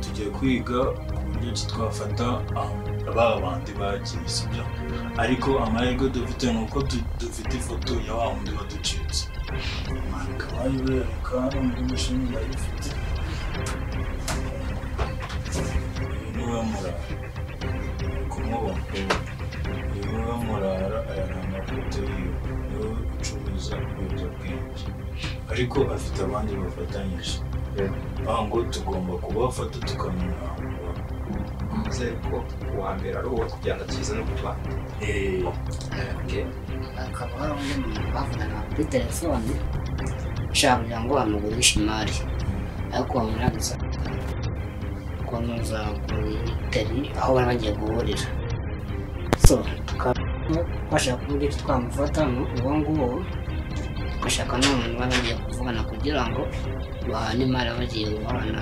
tugiye kwiga ku buryo ki twafata ba bandi bagiye sibyo ariko amahirwe dufite ni uko tu- dufite ifoto ya wa wundi waducitse akaba yibereka hano muri mashini ndayifite uyu niwe murara kumubona uyu niwe murara aya ni amafoto yiwe niwe ucuruza ibiyobyabwenge ariko afite abandi bafatanyije aho ngo tugomba kubafata tukamenya Nizere ko uwa mbere ari uwo kugenda akiza no kubana eee hakaba hari undi muntu bavuganaga kuri telefone ushaka kugira ngo bamugurishe imari ariko bamuragiza kunoza kuri teri aho bari bagiye guhurira so tukaba twashaka kuburyo twamufata uwo nguwo tugashaka n'umuntu baba bagiye kuvugana kugira ngo bahane imari aba bagiye guhana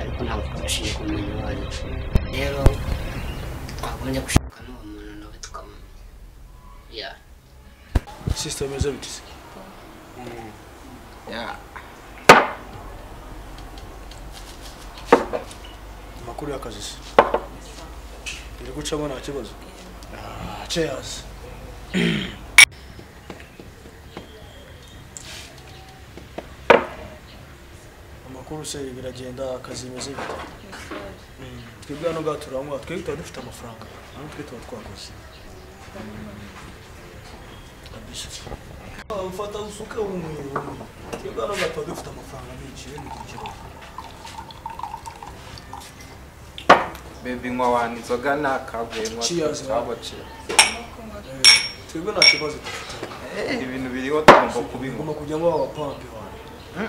ariko ntabwo twabashije kumenya uwo ari we rero twagombye gushaka n'uwo muntu nawe tukamumenya ya sisita meza biteze amakuru y'akazi se iri gucamo nta kibazo Ah, cheers amakuru se biragenda akazi bimeze bite Mm, twebwe hano ngaha turanywa twebwe tuba dufite amafaranga hano twe tuba twakoze kabisa Ah, ufata usuke bumwe bumwe twebwe hano ngaha tuba dufite amafaranga menshi rero ntikibazo bebe nywa wani inzoga ni akaguye nywa Cheers, twabaciye twebwe nta kibazo dufite ibintu biriho tugomba kubinywa ngomba kujya ngo wapampe wanjye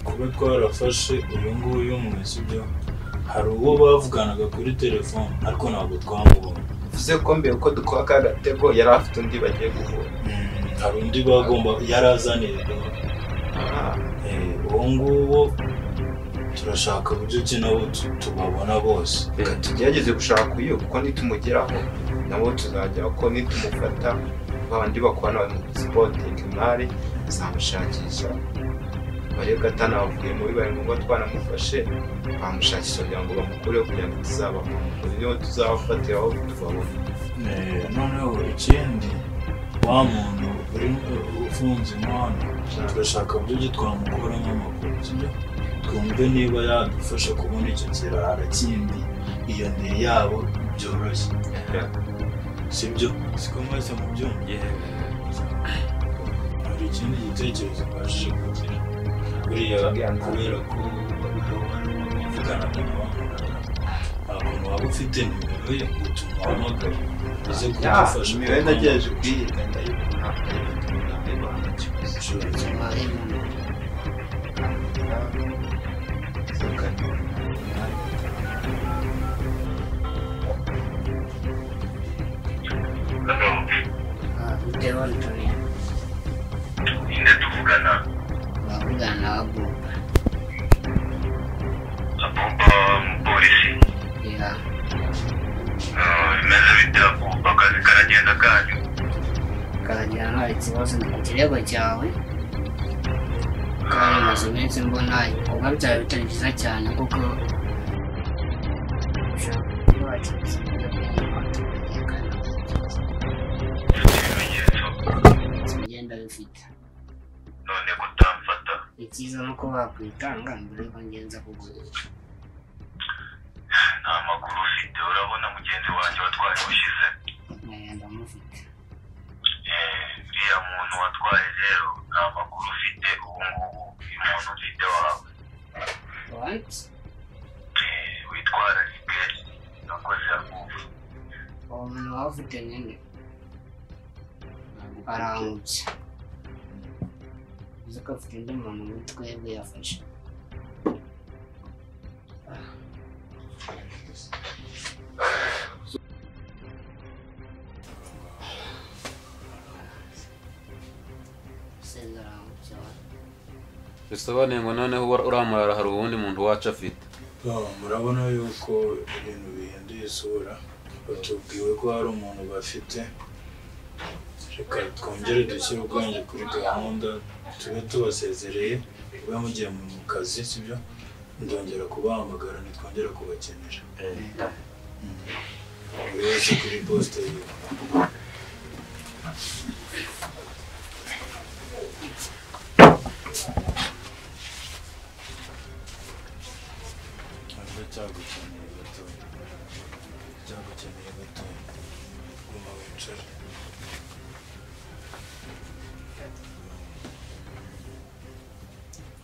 kuba twarafashe uyu nguyu mu isibyo hari uwo bavuganaga kuri telefone ariko ntabwo twamubona bivuze ko mbere uko dukora ka gatego yari afite undi bagiye guhura Mm, hari undi bagomba yari azanirwa Ah, Eh, uwo nguwo turashaka uburyo ki nabo tu- tubabona bose reka tugerageze gushaka uyu kuko nitumugeraho nabo tuzajya ko nitumufata babandi bakorana bari mu sipotingi imari zamushakisha barebe atanavuye muri bari ngombwa twanamufashe bamushakisha kugira ngo bamukureho kugira ngo tuzabamo uburyo tuzabafatiraho tubabona Eh, noneho ikindi wa muntu uri ufunze umuhanda turashaka uburyo ki twamukuramo amakuru sibyo? twumve niba yadufasha kubona icyo kirara kindi iyo ndiri yabo byoroshye sibyo siko mwese mu byumva hari ikindi gitekerezo mbashije kugira buriya kubera ko wavugana ntakuntu waba ufite nimero ye utuma uhamagara uze Ya, kudufasha imibare nagerageje kuyiga ndayibona ndayibona ndayibona ntakibazo gushoboza Umubare munini. Ah, bitewe n'utuntu. Uravugana na Abuba. Ya. kugera bimeze bite kumva akazi karagenda kanyu karagera nta kibazo ndi ku kirego cyawe kandi maze iminsi mbona ibikorwa byawe bitari byiza cyane kuko ushaka kuba wacuruza ibyo bintu abaturage kandi ntabwo ibimenyetso bigenda bifite none kutamfata icyiza ni uko wakwitanga mbere yuko ngenza kugurisha nta makuru ufite urabona mugenzi wanjye watwaye ushize nkagenda mufite Eh, uriya muntu watwaye rero nta makuru ufite ubu ngubu uyu muntu ufite wawe wanti Eh, witwararike nakoze akumva uwo muntu waba ufite nyine arangutse uzi ko afite undi muntu muri twebwe yafashe Senderi arangutse wa- bisobanuye ngo noneho ura- uramurara hari uwundi muntu wacu afite Ah, murabona yuko ibintu bihinduye isura batubwiwe ko hari umuntu bafite reka twongere dushyire ubwenge kuri gahunda tube tubasezereye mube mugiye mu kazi sibyo ndongera kubahamagara ntitwongera kubakenera Mm. buri wese kuri posite yiwe Ntabwo cyagukeneye gatoya. Cyagukeneye gatoya. Guma wicare.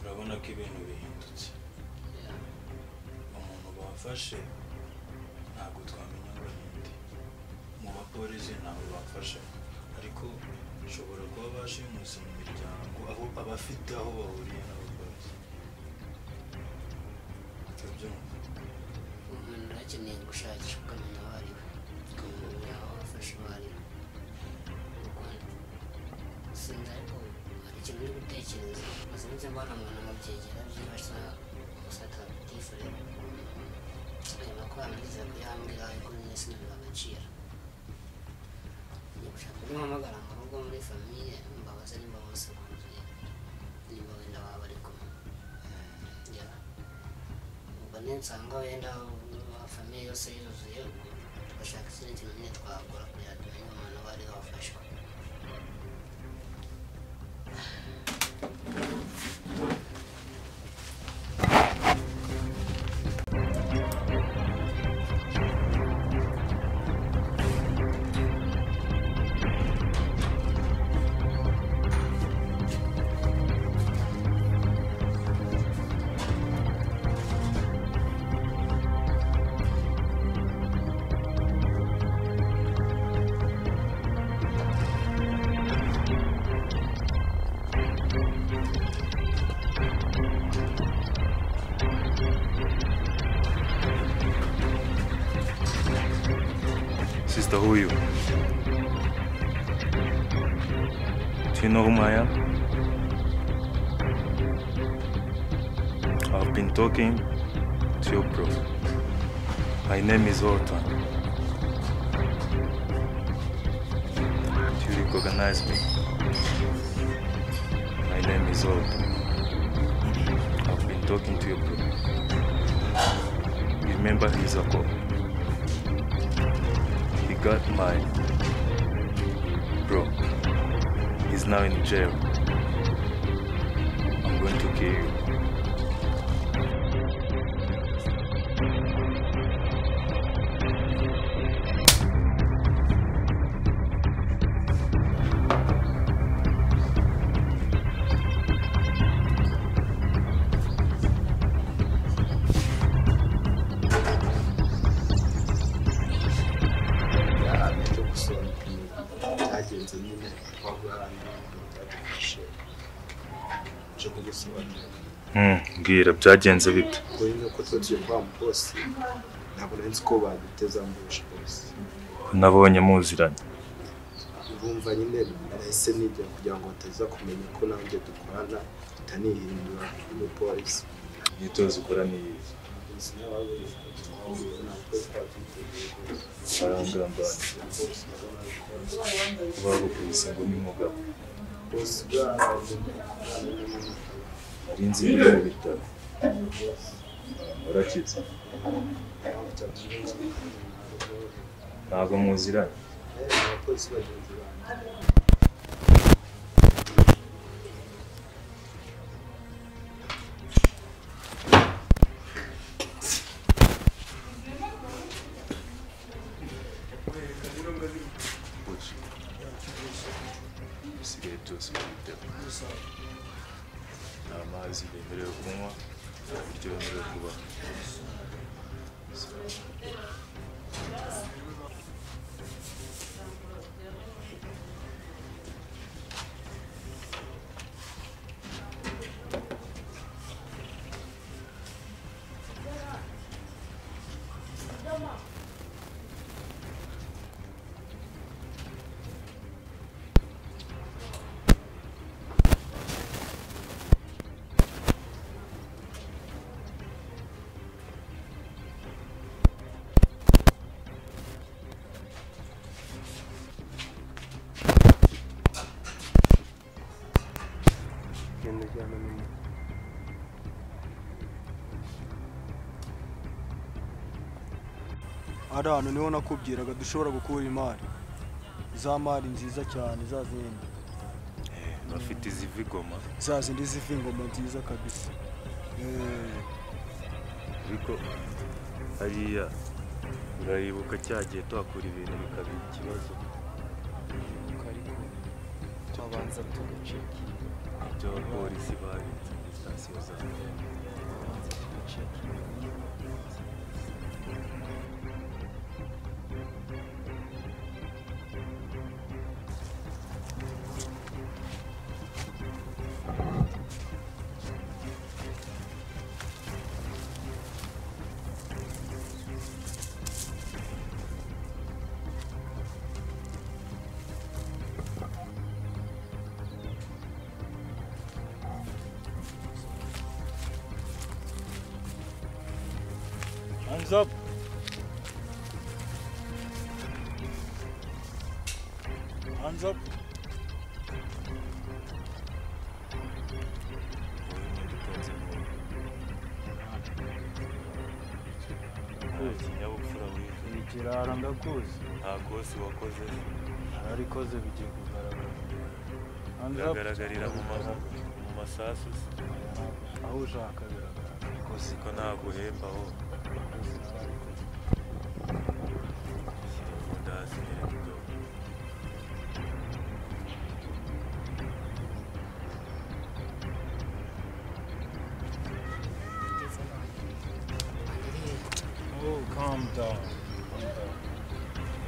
Urabona ko ibintu bihindutse. Umuntu bafashe ntabwo twamenya ngo ninde. Mu bapolisi ntabwo bafashe. Ariko ushobora kuba bashimuswe mu miryango aho abafite aho bahuriye n'abapolisi. Utabyumva? umuntu akeneye gushakisha ukamenya aho ari we ukamenya aho afashe aho ari we mu rwanda sinzi ariko hari ikintu uri gutekereza maze nzi mbona umuntu mu byegera byibasa gusata tifurere nyuma ko yamugeza ku yambwira ariko nyine sinabiha agaciro njya gushaka umuhamagara mu rugo muri famiye mbabaze nimba bose buzuye nimba wenda baba bari kumwe njya ubwo ninsanga wenda famiye yose yuzuye ubwo tugashaka ikindi kintu nyine twakora kugira ngo tumenye umuntu uwo ari we wafashwe Sista huyu. Do you know whom I am? I've been talking to your bro. My name is Walter. Do you recognize me? My name is Walter. I've been talking to your bro. You remember he's a cop. He got mine. Bro, he's now in jail. I'm going to kill you. ahantu cyo gusobanukirwa byagenze nyine twagurana badufashe cyo kugusobanurira Mm, mbwira byagenze bite kuri nuko tuba turi kwa mukosi ntabwo nari nzi ko baduteza mbuje rwose nabonye muziranye bumva nyine nahise nijya kugira ngo bataza kumenya ko nanjye dukorana ntanihindura umupolisi imyitozo ukora niyihe ntabwo barangambanira bagukubise ngo ni umugabo nari nzi ko uri mu bitaro urakize ntabwo muziranye ibisigaye byose mubitego nta mazi bemerewe kunywa nta biryo bemerewe kubaha ari hano niho nakubwiraga dushobora gukura imari za mari nziza cyane za zindi bafite iziva igoma za zindi ziva ingoma nziza kabisa Eh, ariko hariya urayibuka cya gihe tuhakura ibintu bikaba ikibazo tubanza tugaceki by'abapolisi babitse muri sitasiyo za tubanza tugaceki Hands up. Hands up. nta kinyabupfura wize Ni ikirara ndakuzi. nta kosi wakoze Nararikoze bigiye kugaragara. Hands up. biragaragarira mu ma- mu masasu se. Aho ushaka biragaragara. kosi ko ntaguhemba ho Nakoze narabikoze. shyira imbunda hasi nyereka ibyo Oh, calm down. Calm down.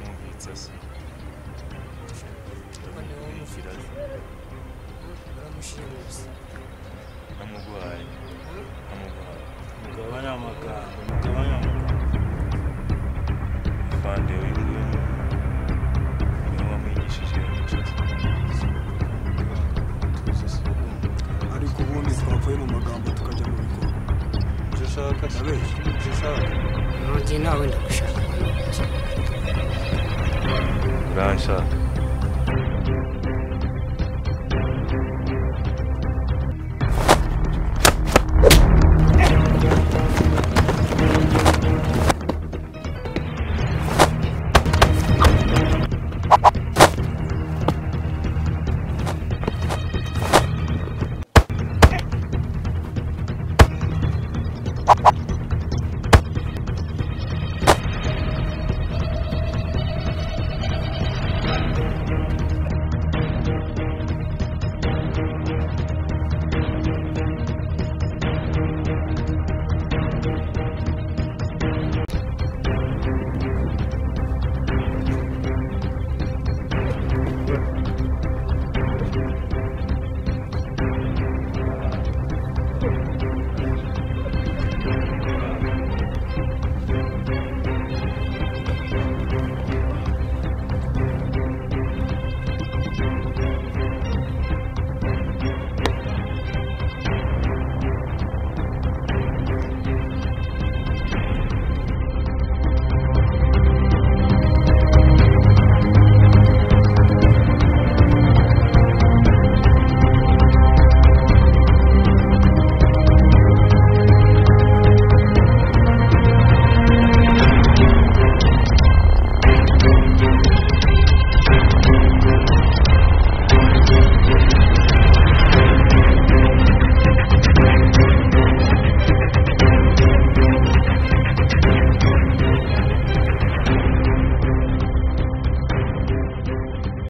umubitsa se ndamugira baramushimusi namuguhaye namuguhaye Mugabane amagambo. Mugabane amagambo. afande w'ingwe niwe wamwigishije imico ariko ubundi twavuye mu magambo tukajya mu bikorwa Ibyo ushaka si ibyo ushaka. mu gihe nawe ndagushaka uranshaka